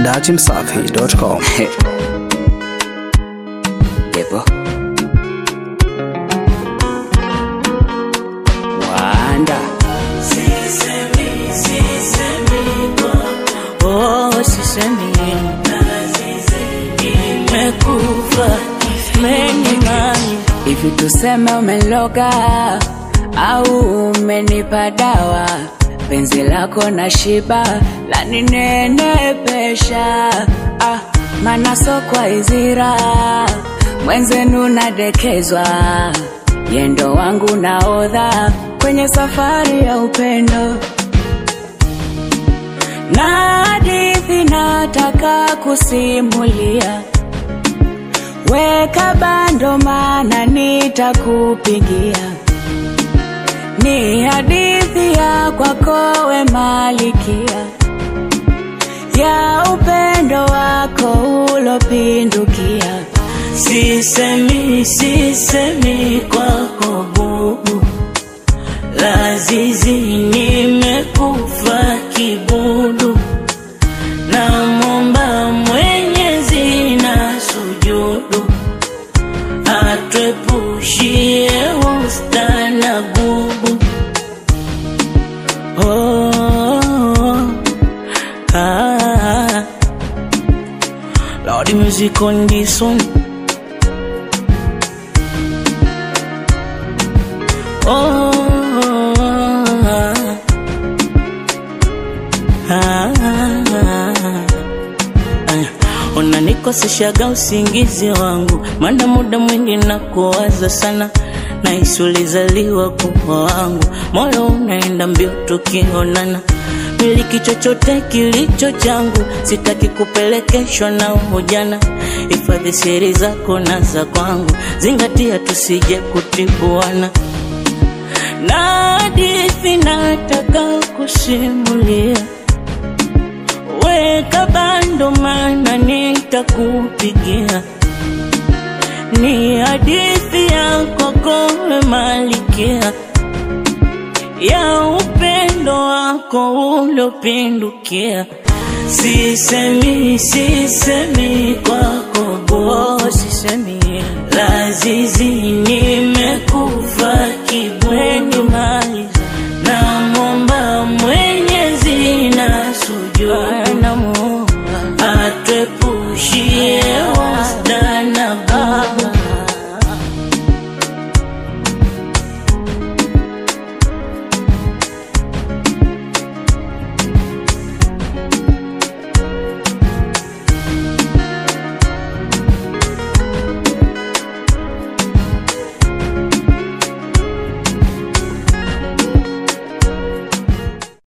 dachimsafi.com. Depo. Wanda. Oh, sisemi mekufa menimani Hivi tuseme umeloga au umenipa dawa, penzi lako na shiba laninenepesha, ah, mana sokwa izira mwenzenu nadekezwa, yendo wangu naodha kwenye safari ya upendo na hadithi nataka kusimulia Weka bando mana nitakupigia, ni hadithi ya kwako we malikia, ya upendo wako ulopindukia. sisemi sisemi kwako bubu lazizi nimekufa kibudu na momba mwenyezi na sujudu atwepushie usta na gubu oh, ah, Lord, the music on this one. Oh, ah, ah, unanikoseshaga usingizi wangu, mana muda mwingi na kuwaza sana nahisi ulizaliwa kuwa wangu, moyo unaenda mbio tukionana miliki chochote kilicho changu, sitaki kupelekeshwa na ujana. Hifadhi siri zako na za kwangu, zingatia tusije kutibuana na hadithi nataka kusimulia. Weka bando, mana nitakupigia. Ni hadithi ya kwako malikia ya upendo wako ulopindukia. Sisemi, sisemi kwako Oh, bo, sisemi lazizi nimekufa kibweni maliza na momba mwenyezi na sujudu namuomba atwepushie